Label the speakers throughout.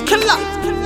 Speaker 1: killer.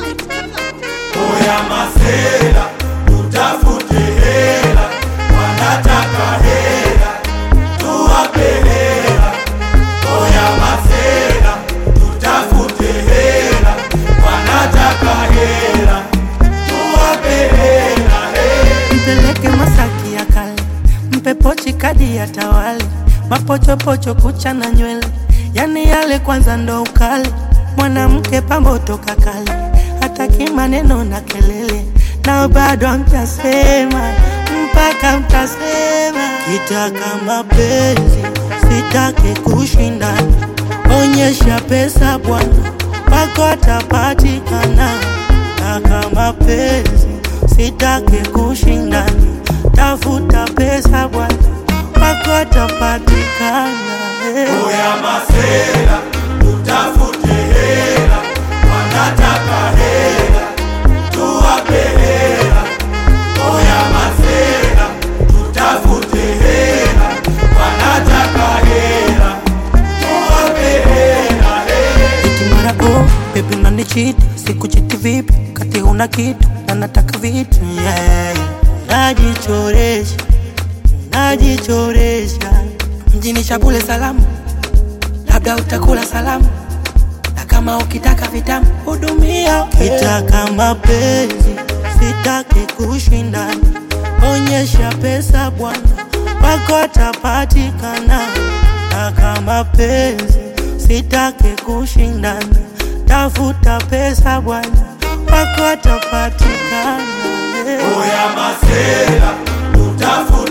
Speaker 2: Oya masela, tutafute hela, wanataka hela, tuwape hela. Oya masela, tutafute hela, wanataka hela, tuwape hela. hela.
Speaker 3: mpeleke Masaki ya kale, mpe pochi kadi ya tawali, mapochopocho kucha na nywele, yani yale kwanza ndo ukali. Mwanamke pambo toka kale, hataki maneno na kelele, nao bado mtasema mpaka mtasema. Kitaka mapenzi sitaki kushindana, onyesha pesa bwana, wako atapatikana. Taka mapenzi sitaki kushindana, tafuta pesa bwana, wako atapatikana. eh.
Speaker 2: Oya masela, tutafute hela, wanataka hela, tuwape hela. Oya masela, tutafute hela, wanataka hela, tuwape hela. hela.
Speaker 3: Eti mara oh, baby unanichiti, sikuchiti vipi? Kati una kitu na nataka vitu yeah. Najichoresha, najichoresha mjini Shabule salamu, labda utakula salamu na kama ukitaka vitamu hudumia. Kitaka mapenzi sitaki kushindana, onyesha pesa bwana, wako atapatikana. Taka mapenzi sitaki kushindana, tafuta pesa bwana, wako atapatikana.
Speaker 2: Oya masela, tutafute